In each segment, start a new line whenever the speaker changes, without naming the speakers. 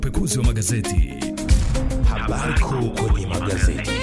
Pekuzi wa magazeti.
Habari kuu kwenye magazeti.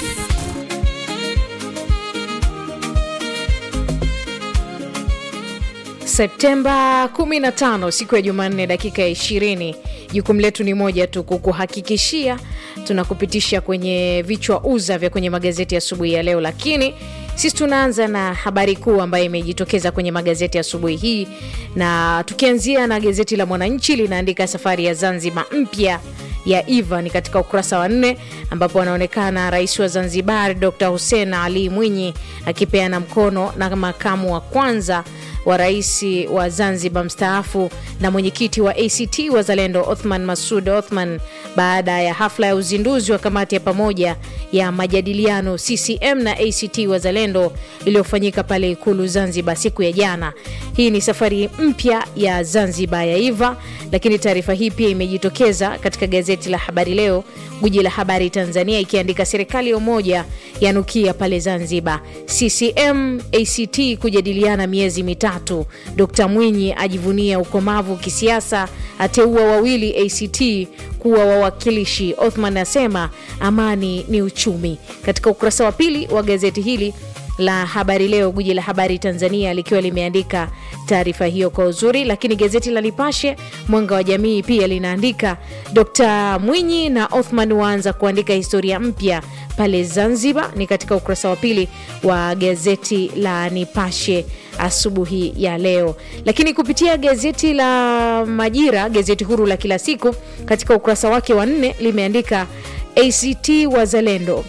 Septemba 15 siku ya Jumanne, dakika ya 20. Jukumu letu ni moja tu, kukuhakikishia tunakupitisha kwenye vichwa uza vya kwenye magazeti asubuhi ya, ya leo, lakini sisi tunaanza na habari kuu ambayo imejitokeza kwenye magazeti asubuhi hii, na tukianzia na gazeti la Mwananchi linaandika safari ya Zanzibar mpya ya Iva ni katika ukurasa wa nne ambapo anaonekana rais wa Zanzibar Dr Hussein Ali Mwinyi akipeana mkono na makamu wa kwanza wa rais wa Zanzibar mstaafu na mwenyekiti wa ACT Wazalendo Othman Masud Othman baada ya hafla ya uzinduzi wa kamati ya pamoja ya majadiliano CCM na ACT Wazalendo iliyofanyika pale Ikulu Zanzibar siku ya jana. Hii ni safari mpya ya Zanzibar ya Iva, lakini taarifa hii pia imejitokeza katika gazeti la Habari Leo, guji la habari Tanzania, ikiandika serikali ya umoja yanukia pale Zanzibar, CCM ACT kujadiliana miezi mitatu, Dkt Mwinyi ajivunia ukomavu kisiasa, ateua wawili ACT kuwa wawakilishi. Othman asema amani ni uchumi. Katika ukurasa wa pili wa gazeti hili la Habari Leo, guji la habari Tanzania, likiwa limeandika taarifa hiyo kwa uzuri. Lakini gazeti la Nipashe Mwanga wa Jamii pia linaandika Dkt Mwinyi na Othman waanza kuandika historia mpya pale Zanzibar, ni katika ukurasa wa pili wa gazeti la Nipashe asubuhi ya leo. Lakini kupitia gazeti la Majira, gazeti huru la kila siku, katika ukurasa wake wa nne limeandika ACT Wazalendo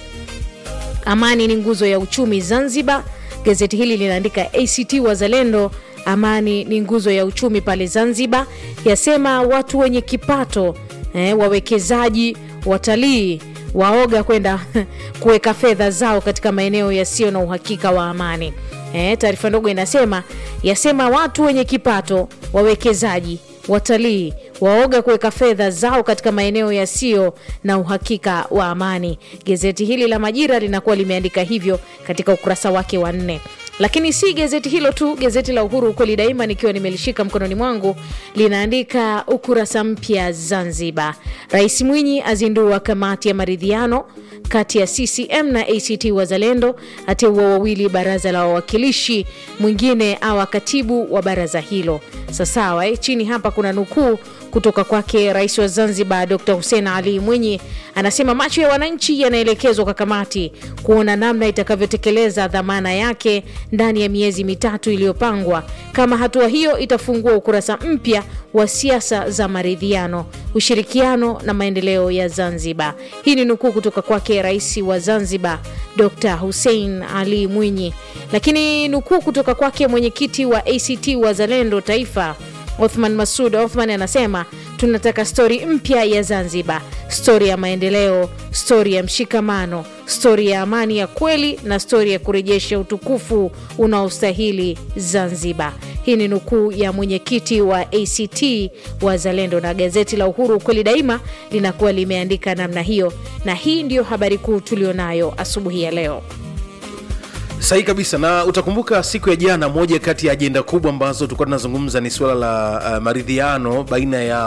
amani ni nguzo ya uchumi Zanzibar. Gazeti hili linaandika ACT Wazalendo, amani ni nguzo ya uchumi pale Zanzibar, yasema watu wenye kipato eh, wawekezaji, watalii waoga kwenda kuweka fedha zao katika maeneo yasiyo na uhakika wa amani. Eh, taarifa ndogo inasema yasema watu wenye kipato, wawekezaji, watalii waoga kuweka fedha zao katika maeneo yasiyo na uhakika wa amani. Gazeti hili la Majira linakuwa limeandika hivyo katika ukurasa wake wa nne. Lakini si gazeti hilo tu, gazeti la Uhuru ukweli daima, nikiwa nimelishika mkononi mwangu, linaandika ukurasa mpya Zanzibar. Rais Mwinyi azindua kamati ya maridhiano kati ya CCM na ACT Wazalendo, ateua wawili baraza la wawakilishi, mwingine awa katibu wa baraza hilo. Sasawa eh, chini hapa kuna nukuu kutoka kwake rais wa Zanzibar Dr Hussein Ali Mwinyi, anasema macho ya wananchi yanaelekezwa kwa kamati kuona namna itakavyotekeleza dhamana yake ndani ya miezi mitatu iliyopangwa. Kama hatua hiyo itafungua ukurasa mpya wa siasa za maridhiano, ushirikiano na maendeleo ya Zanzibar. Hii ni nukuu kutoka kwake rais wa Zanzibar Dr Hussein Ali Mwinyi. Lakini nukuu kutoka kwake mwenyekiti wa ACT Wazalendo Taifa Othman Masud Othman anasema tunataka stori mpya ya Zanzibar, stori ya maendeleo, stori ya mshikamano, stori ya amani ya kweli na stori ya kurejesha utukufu unaostahili Zanzibar. Hii ni nukuu ya mwenyekiti wa ACT Wazalendo, na gazeti la Uhuru ukweli daima linakuwa limeandika namna hiyo, na hii ndiyo habari kuu tulionayo asubuhi ya leo.
Sahihi kabisa, na utakumbuka siku ya jana, moja kati ya ajenda kubwa ambazo tulikuwa tunazungumza ni suala la uh, maridhiano baina ya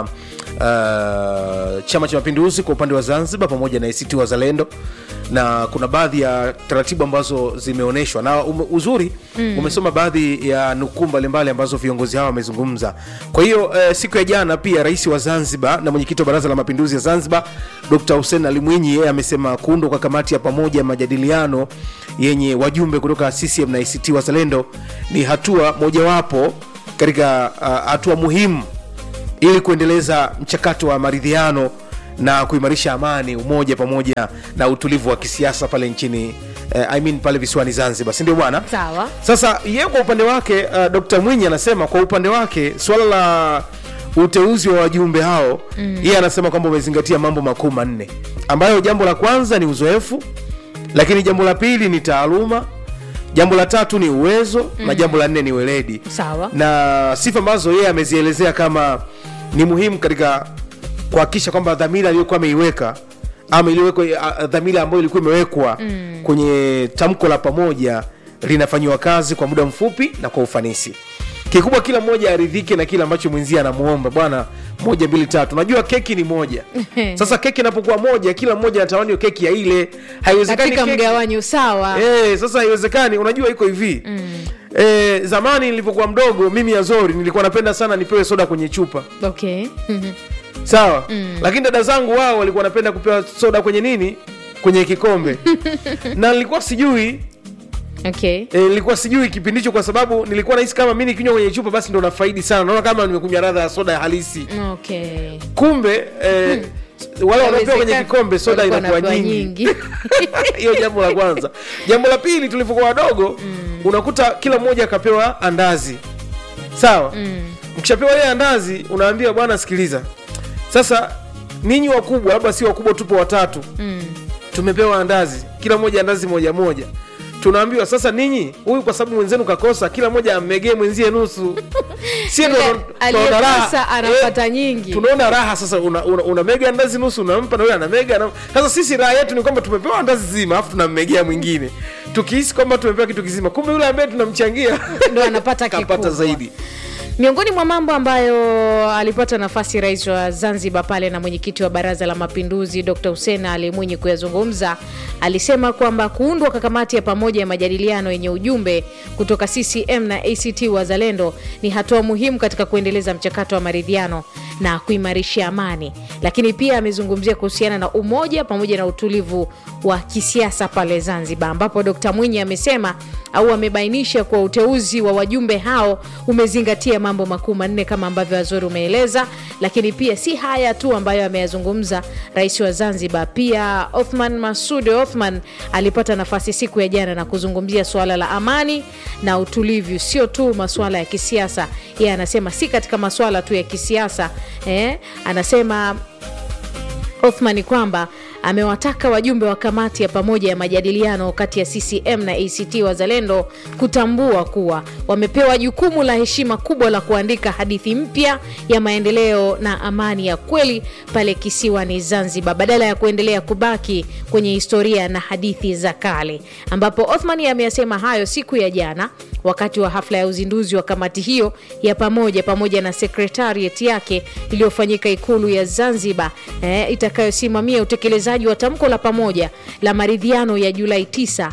uh, Chama cha Mapinduzi kwa upande wa Zanzibar pamoja na ACT Wazalendo, na kuna baadhi ya taratibu ambazo zimeonyeshwa na um, uzuri mm. umesoma baadhi ya nukuu mbalimbali ambazo viongozi hawa wamezungumza. Kwa hiyo uh, siku ya jana pia rais wa Zanzibar na mwenyekiti wa Baraza la Mapinduzi ya Zanzibar Dr. Hussein Ali Mwinyi yeye amesema kuundwa kwa kamati ya pamoja ya majadiliano yenye wajumbe kutoka CCM na ACT Wazalendo ni hatua mojawapo katika uh, hatua muhimu ili kuendeleza mchakato wa maridhiano na kuimarisha amani, umoja pamoja na utulivu wa kisiasa pale nchini uh, I mean pale visiwani Zanzibar, si ndio bwana?
Sawa.
Sasa yeye kwa upande wake uh, Dr. Mwinyi anasema kwa upande wake swala la uteuzi wa wajumbe hao mm. yeye anasema kwamba umezingatia mambo makuu manne ambayo jambo la kwanza ni uzoefu lakini jambo la pili ni taaluma jambo la tatu ni uwezo mm. na jambo la nne ni weledi
Sawa.
na sifa ambazo yeye amezielezea kama ni muhimu katika kuhakikisha kwamba dhamira aliyokuwa ameiweka ama iliyowekwa dhamira ambayo ilikuwa imewekwa mm. kwenye tamko la pamoja linafanyiwa kazi kwa muda mfupi na kwa ufanisi kikubwa kila mmoja aridhike na kile ambacho mwenzie anamuomba bwana moja mbili tatu najua keki ni moja sasa keki inapokuwa moja kila mmoja anatamani hiyo keki ya ile haiwezekani
katika
keki-
mgawanyo sawa
Eh, sasa haiwezekani unajua iko hivi mm. eh, zamani nilivyokuwa mdogo mimi azori nilikuwa napenda sana nipewe soda kwenye chupa
okay
sawa mm. lakini dada zangu wao walikuwa wanapenda kupewa soda kwenye nini kwenye kikombe na nilikuwa sijui
okay
E, nilikuwa sijui kipindi hicho kwa sababu nilikuwa nahisi kama mi nikinywa kwenye chupa basi ndo nafaidi sana naona kama nimekunywa radha ya soda ya halisi
okay
kumbe e, wale wanaopewa kwenye
Inawezekana
kikombe soda
walikuwa
inakuwa
wanapewa
nyingi hiyo jambo la kwanza jambo la pili tulivyokuwa wadogo mm. unakuta kila mmoja akapewa andazi sawa mm. mkishapewa ile andazi unaambia bwana sikiliza sasa ninyi wakubwa labda si wakubwa tupo watatu
Mm.
tumepewa andazi kila mmoja andazi moja moja tunaambiwa sasa ninyi huyu kwa sababu mwenzenu kakosa kila mmoja ammegee mwenzie nusu sie ndo
Yule
tuna- tunaona raha.
aliyekosa anapata nyingi.
tunaona raha sasa una, una, una mega andazi nusu unampa na yule ana mega na... sasa sisi raha yetu ni kwamba tumepewa andazi zima alafu tunammegea mwingine tukihisi kwamba tumepewa kitu kizima kumbe yule ambaye tunamchangia
ndo anapata
kapata
kikubwa.
zaidi
miongoni mwa mambo ambayo alipata nafasi rais wa zanzibar pale na mwenyekiti wa baraza la mapinduzi dr hussein ali mwinyi kuyazungumza alisema kwamba kuundwa kwa kamati ya pamoja ya majadiliano yenye ujumbe kutoka ccm na act wazalendo ni hatua muhimu katika kuendeleza mchakato wa maridhiano na kuimarisha amani lakini pia amezungumzia kuhusiana na umoja pamoja na utulivu wa kisiasa pale zanzibar ambapo dkt mwinyi amesema au amebainisha kuwa uteuzi wa wajumbe hao umezingatia mambo makuu manne kama ambavyo wazuri umeeleza lakini pia si haya tu ambayo ameyazungumza rais wa zanzibar pia othman masud othman alipata nafasi siku ya jana na kuzungumzia suala la amani na utulivu sio tu masuala ya kisiasa yeye anasema si katika masuala tu ya kisiasa eh, anasema Othman kwamba amewataka wajumbe wa kamati ya pamoja ya majadiliano kati ya CCM na ACT Wazalendo kutambua kuwa wamepewa jukumu la heshima kubwa la kuandika hadithi mpya ya maendeleo na amani ya kweli pale kisiwani Zanzibar badala ya kuendelea kubaki kwenye historia na hadithi za kale, ambapo Othman ameyasema hayo siku ya jana wakati wa hafla ya uzinduzi wa kamati hiyo ya pamoja pamoja na sekretariat yake iliyofanyika ikulu ya Zanzibar eh, itakayosimamia utekelezaji wa tamko la pamoja la maridhiano ya Julai 9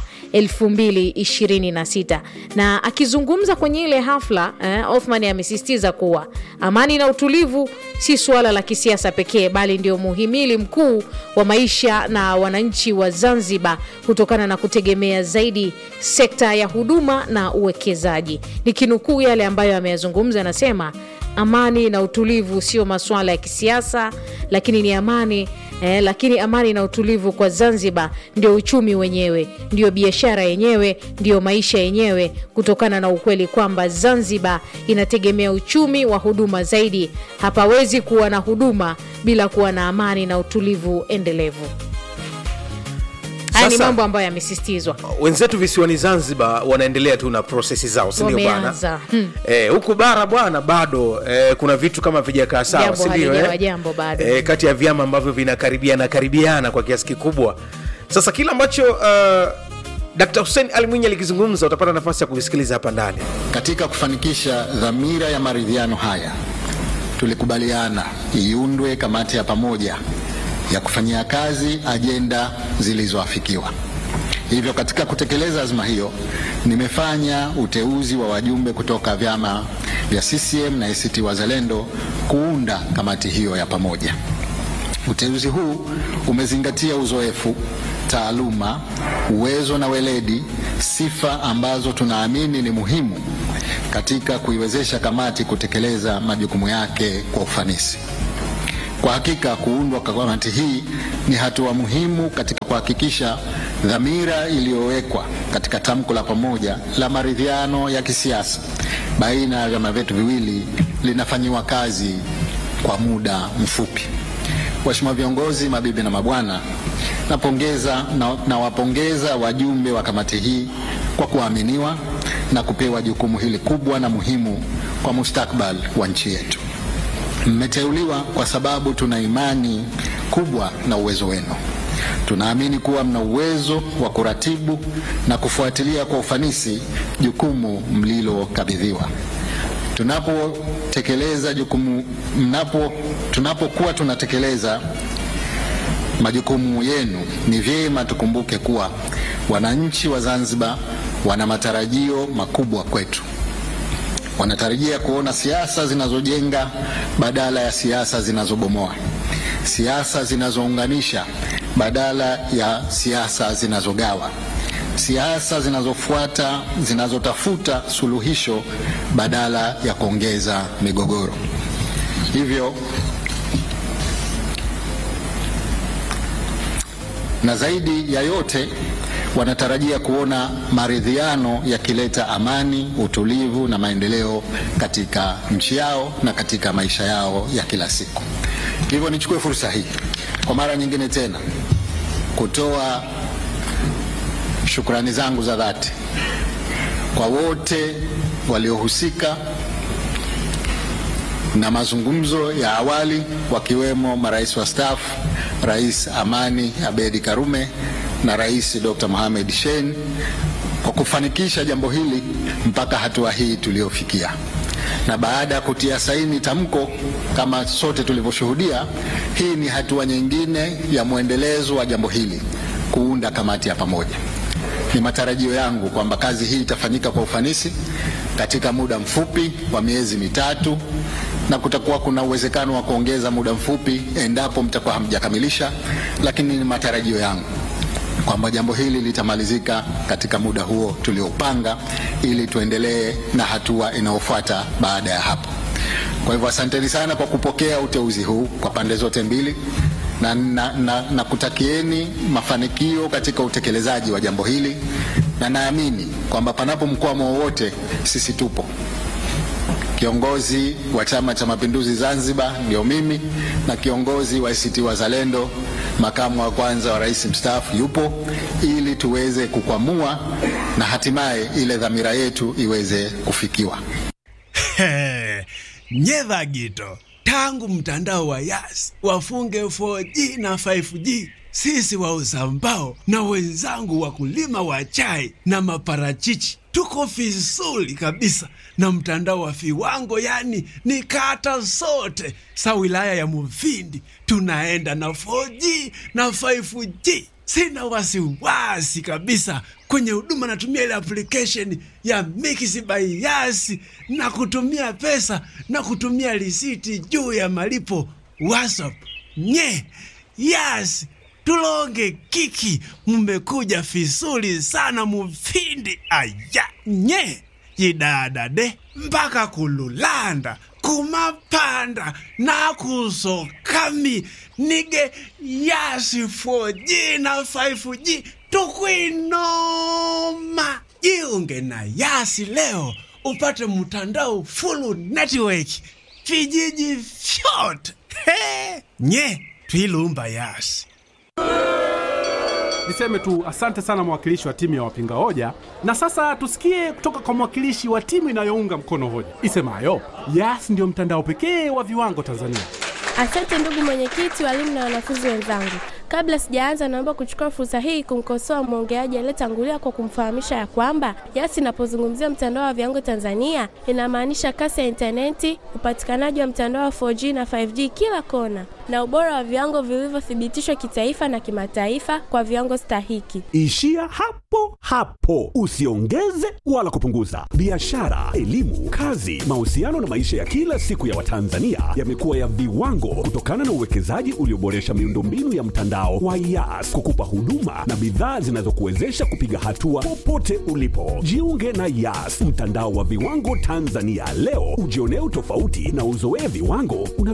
2026 na akizungumza kwenye ile hafla eh, Othman amesisitiza kuwa amani na utulivu si suala la kisiasa pekee bali ndio muhimili mkuu wa maisha na wananchi wa Zanzibar kutokana na kutegemea zaidi sekta ya huduma na uwekezaji. Nikinukuu yale ambayo ameyazungumza, anasema amani na utulivu sio masuala ya kisiasa, lakini ni amani eh, lakini amani na utulivu kwa Zanzibar ndio uchumi wenyewe, ndio biashara yenyewe, ndio maisha yenyewe, kutokana na ukweli kwamba Zanzibar inategemea uchumi wa huduma zaidi. Hapawezi kuwa na huduma bila kuwa na amani na utulivu endelevu. Haya ni
Sasa-
mambo ambayo yamesisitizwa.
wenzetu visiwani zanzibar wanaendelea tu na prosesi zao sindio bwana
Wameanza. Hmm.
Eh, huku bara bwana bado eh, kuna vitu kama vijakaa sawa
Jambo
sindio
halijawa jambo bado.
eh, kati ya vyama ambavyo vinakaribiana karibiana kwa kiasi kikubwa sasa kile ambacho uh, dkt hussein ali mwinyi alikizungumza utapata nafasi ya kuvisikiliza hapa ndani
Katika kufanikisha dhamira ya maridhiano haya, tulikubaliana iundwe kamati ya pamoja ya kufanyia kazi ajenda zilizoafikiwa. Hivyo, katika kutekeleza azma hiyo, nimefanya uteuzi wa wajumbe kutoka vyama vya CCM na ACT Wazalendo kuunda kamati hiyo ya pamoja. Uteuzi huu umezingatia uzoefu, taaluma, uwezo na weledi, sifa ambazo tunaamini ni muhimu katika kuiwezesha kamati kutekeleza majukumu yake kwa ufanisi. Kwa hakika kuundwa kwa kamati hii ni hatua muhimu katika kuhakikisha dhamira iliyowekwa katika tamko la pamoja la maridhiano ya kisiasa baina ya vyama vyetu viwili linafanyiwa kazi kwa muda mfupi. Waheshimiwa viongozi, mabibi na mabwana, napongeza na, nawapongeza wajumbe wa kamati hii kwa kuaminiwa na kupewa jukumu hili kubwa na muhimu kwa mustakbal wa nchi yetu. Mmeteuliwa kwa sababu tuna imani kubwa na uwezo wenu. Tunaamini kuwa mna uwezo wa kuratibu na kufuatilia kwa ufanisi jukumu mlilokabidhiwa. tunapotekeleza jukumu mnapo tunapokuwa tunatekeleza majukumu yenu, ni vyema tukumbuke kuwa wananchi wa Zanzibar wana matarajio makubwa kwetu. Wanatarajia kuona siasa zinazojenga badala ya siasa zinazobomoa, siasa zinazounganisha badala ya siasa zinazogawa, siasa zinazofuata zinazotafuta suluhisho badala ya kuongeza migogoro. Hivyo na zaidi ya yote wanatarajia kuona maridhiano yakileta amani, utulivu na maendeleo katika nchi yao na katika maisha yao ya kila siku. Hivyo nichukue fursa hii kwa mara nyingine tena kutoa shukrani zangu za dhati kwa wote waliohusika na mazungumzo ya awali wakiwemo marais wastaafu Rais Amani Abedi Karume na Rais Dr. Mohamed Shein kwa kufanikisha jambo hili mpaka hatua hii tuliyofikia. Na baada ya kutia saini tamko kama sote tulivyoshuhudia, hii ni hatua nyingine ya mwendelezo wa jambo hili, kuunda kamati ya pamoja. Ni matarajio yangu kwamba kazi hii itafanyika kwa ufanisi katika muda mfupi wa miezi mitatu na kutakuwa kuna uwezekano wa kuongeza muda mfupi endapo mtakuwa hamjakamilisha, lakini ni matarajio yangu kwamba jambo hili litamalizika katika muda huo tuliopanga, ili tuendelee na hatua inayofuata baada ya hapo. Kwa hivyo asanteni sana kwa kupokea uteuzi huu kwa pande zote mbili na, na, na, na kutakieni mafanikio katika utekelezaji wa jambo hili, na naamini kwamba panapo mkwamo wowote sisi tupo. Kiongozi wa Chama cha Mapinduzi Zanzibar ndio mimi, na kiongozi wa ACT Wazalendo, makamu wa kwanza wa rais mstaafu yupo, ili tuweze kukwamua na hatimaye ile dhamira yetu iweze kufikiwa.
Nyeva Gito, tangu mtandao wa Yas wafunge 4G na 5G, sisi wauza mbao na wenzangu wakulima wa chai na maparachichi tuko vizuri kabisa na mtandao wa viwango, yani ni kata zote sa wilaya ya Mufindi tunaenda na 4G na 5G. Sina wasiwasi kabisa kwenye huduma, natumia ile application ya Mix by Yas na kutumia pesa na kutumia risiti juu ya malipo WhatsApp. Nye Yas tulonge kiki, mmekuja vizuri sana Mufindi. Aya nye yidadade mpaka kululanda kumapanda na kusokami nige yasi 4G na 5G tukwinoma. Jiunge na Yasi leo upate mtandao full network vijiji vyote. He, nye twilumba Yasi.
Niseme tu asante sana mwakilishi wa timu ya wapinga hoja, na sasa tusikie kutoka kwa mwakilishi wa timu inayounga mkono hoja isemayo Yas ndio mtandao pekee wa viwango Tanzania.
Asante ndugu mwenyekiti, walimu na wanafunzi wenzangu. Kabla sijaanza, naomba kuchukua fursa hii kumkosoa mwongeaji aliyetangulia kwa kumfahamisha ya kwamba Yas inapozungumzia mtandao wa viwango Tanzania inamaanisha kasi ya intaneti, upatikanaji wa mtandao wa 4G na 5G kila kona, na ubora wa viwango vilivyothibitishwa kitaifa na kimataifa kwa viwango stahiki.
Ishia hapo hapo, usiongeze wala kupunguza. Biashara, elimu, kazi, mahusiano na maisha ya kila siku ya Watanzania yamekuwa ya viwango kutokana na uwekezaji ulioboresha miundombinu ya mtandao wa Yas kukupa huduma na bidhaa zinazokuwezesha kupiga hatua popote ulipo. Jiunge na Yas, mtandao wa viwango Tanzania leo, ujionee utofauti na uzoee viwango una